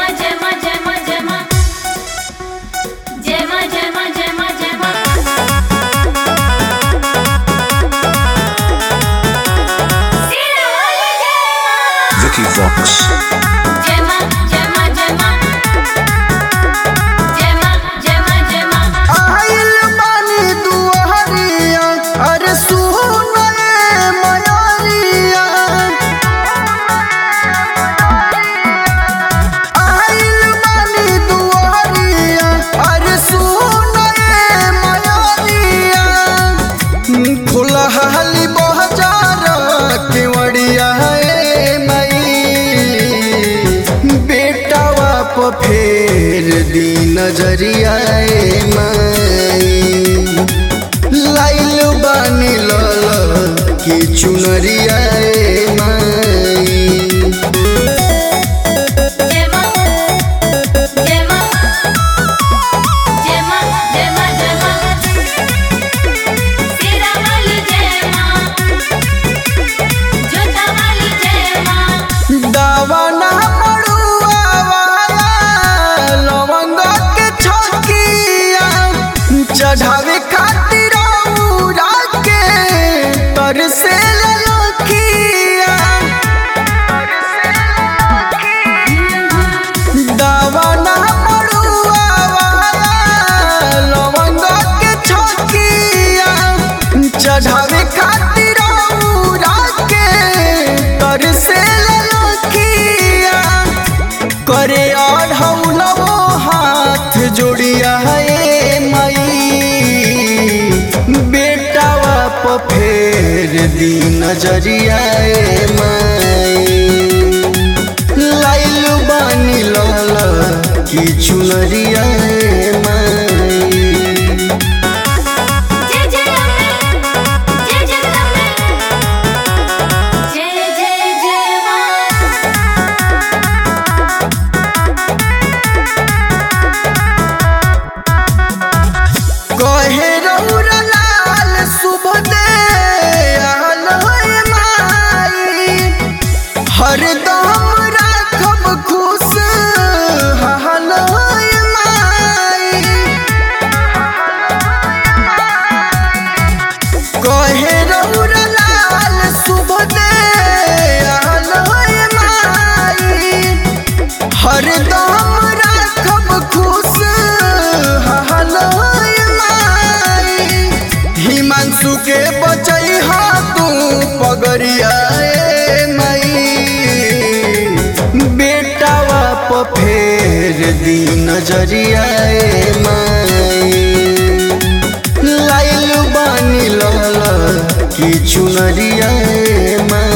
ma jai ma jai ma jai ma jai ma jai ma jai ma jai ma Sira wali jai ma Vicky Vox. jai ma jai ma jai ma jai ma jai ma jai ma आइल बानी दुआरिया अरे सुनए मयारिया आइल बानी दुआरिया अरे सुनए मयारिया खुलहाली बहजार केवड़िया ए मई बेटावा प फेर दी नजरिया ए मई लाइल बानी लल की चुनरिया ए मई jai ma jai ma jai ma jai ma jai ma Sira wali jai ma Jota wali jai ma दावाना मड़ुआ वाला लवंग के छकिया चढ़ावे खातिर औरा के तरसे ललकिया दावाना मड़ुआ वाला लवंग के छकिया चढ़ावे खातिर औरा के तरसे ललकिया करे और हौलवो हाथ जोड़िया ए मई बेटावा प फेर दी नजरिया ए मई लाइल बानी लल की चुनरिया ए मई जय जय अम्बे जय जगदम्बे जय जय जय मां कहे रौरा लाल शुभ दे आलोय माई हरदम राखब खुश हालोय माई कहे रौरा लाल शुभ दे आलोय माई हरदम राखब खुश हालोय माई हिमांशु के बचई हा तू पगरिया ए मई बेटावा प फेर दी नजरिया ए मई लाइल बानी लल की चुनरिया ए मई